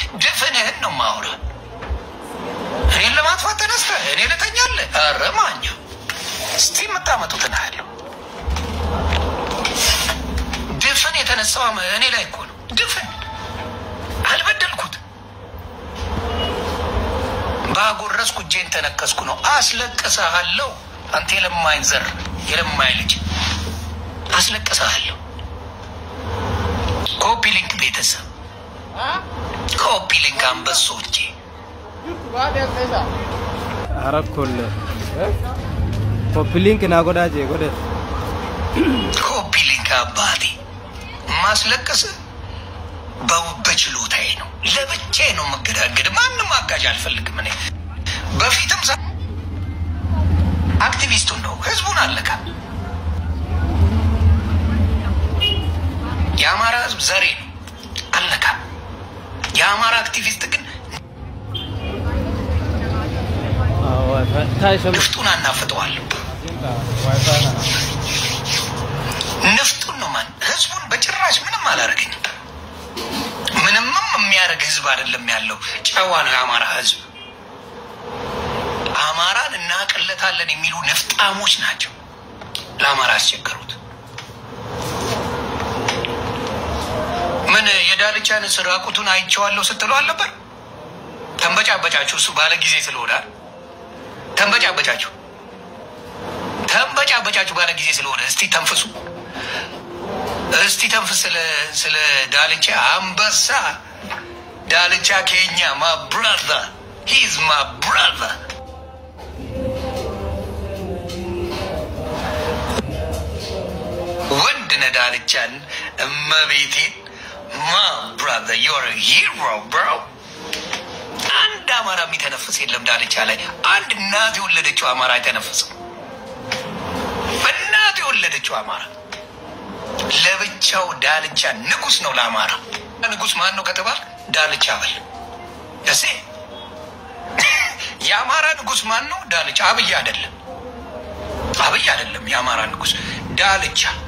ድፍንህን ነው ማውራ። እኔን ለማጥፋት ተነስተህ እኔ ልተኛለህ? ኧረ ማኛ እስቲ የምታመጡትን አያለሁ። ድፍን የተነሳው እኔ ላይ እኮ ነው። ድፍን አልበደልኩት። ባጎረስኩ እጄን ተነከስኩ ነው። አስለቅሰሃለሁ። አንተ የለማኝ ዘር የለማኝ ልጅ አስለቅሰሃለሁ። ኮፒ ሊንክ ቤተሰብ ኮፒ ሊንክ አንበሶቼ አረኮለ ኮፒሊንክ ና ጎዳጄ ጎደ ኮፒ ሊንክ አባቴ ማስለቀስ በችሎታዬ ነው። ለብቻዬ ነው የምገዳገድ። ማንም አጋዥ አልፈልግም። እኔ በፊትም ሳ- አክቲቪስቱን ነው ህዝቡን አለካ የአማራ ህዝብ ዘሬ ነው አለካ። የአማራ አክቲቪስት ግን ታይ ሰሙ ንፍጡን አናፍጠዋለሁ። ዋይፋይ ና ንፍጡን ነው ማን ህዝቡን በጭራሽ ምንም አላደረገኝም። ምንምም የሚያደርግ ህዝብ አይደለም ያለው። ጨዋ ነው የአማራ ህዝብ። አማራን እናቅለታለን የሚሉ ነፍጣሞች ናቸው ለአማራ ያስቸገሩት። ምን የዳልቻን ራቁቱን አይቼዋለሁ ስትሉ አልነበር? ተንበጫበጫችሁ። እሱ ባለ ጊዜ ስለሆነ አይደል? ተንበጫበጫችሁ ተንበጫበጫችሁ ባለ ጊዜ ስለሆነ እስቲ ተንፍሱ። እስቲ ተንፍስ። ስለ ስለ ዳልቻ አንበሳ ዳልቻ ኬኛ ማ ብራዘር ሂዝ ማ ብራዘር ወንድ ነህ ዳልቻን እመቤቴን ማ ብራዘር ዮር ሂሮ ብሮ አንድ አማራ የሚተነፍስ የለም ዳልቻ ላይ አንድ እናት የወለደችው አማራ አይተነፍስም። በእናት የወለደችው አማራ ለብቻው ዳልቻ ንጉስ ነው ለአማራ። ንጉስ ማን ነው ከተባል ዳልቻ በል ደሴ። የአማራ ንጉስ ማን ነው? ዳልቻ። አብይ አይደለም፣ አብይ አይደለም። የአማራ ንጉስ ዳልቻ